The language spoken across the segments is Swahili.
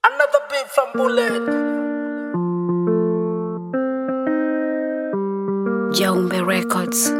Another beat from Bullet. Jaumbe Records.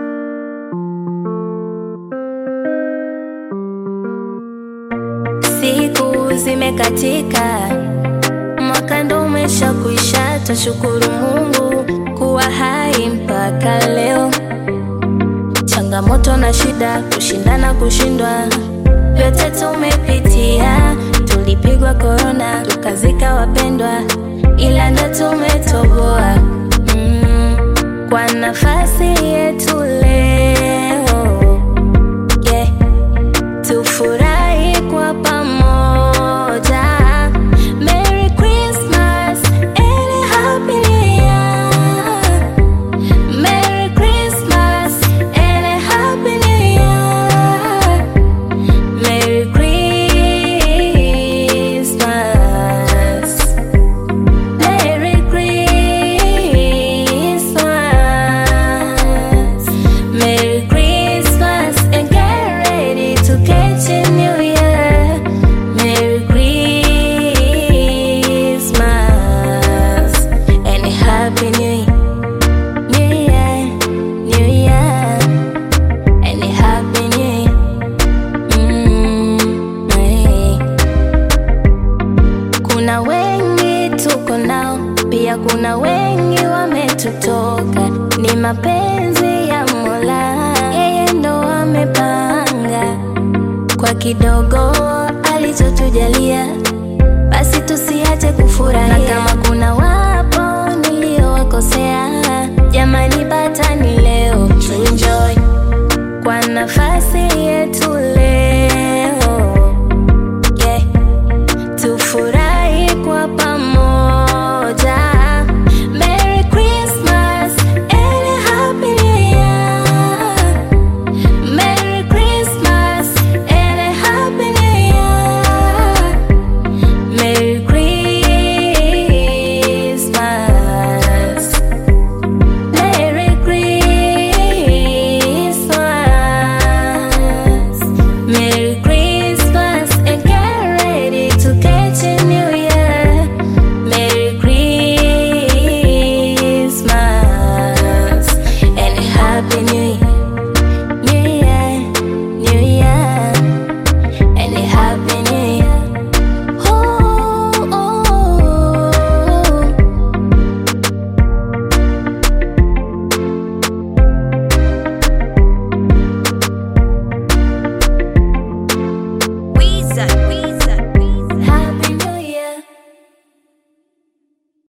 Siku zimekatika, mwaka ndo umesha kuisha, tashukuru Mungu kuwa hai mpaka leo. Changamoto na shida, kushindana, kushindwa, vyote tumepitia. Tulipigwa korona, tukazika wapendwa, ila ndo tumetoboa mm, kwa nafasi yetu leo yeah. Tufurahi kwa pamoja. Merry Christmas and a Happy New Year. Merry Christmas and a Happy New Year. Merry Christmas. Merry Christmas. Merry Christmas and get ready to catch a new year. Merry Christmas and a Happy New Year. New Year, New Year, and a Happy New Year. Mm, hey. Kuna wengi tuko nao, pia kuna wengi wametutoka. Ni mapenzi ya Mola, yeye ndo amepanga. Kwa kidogo alichotujalia,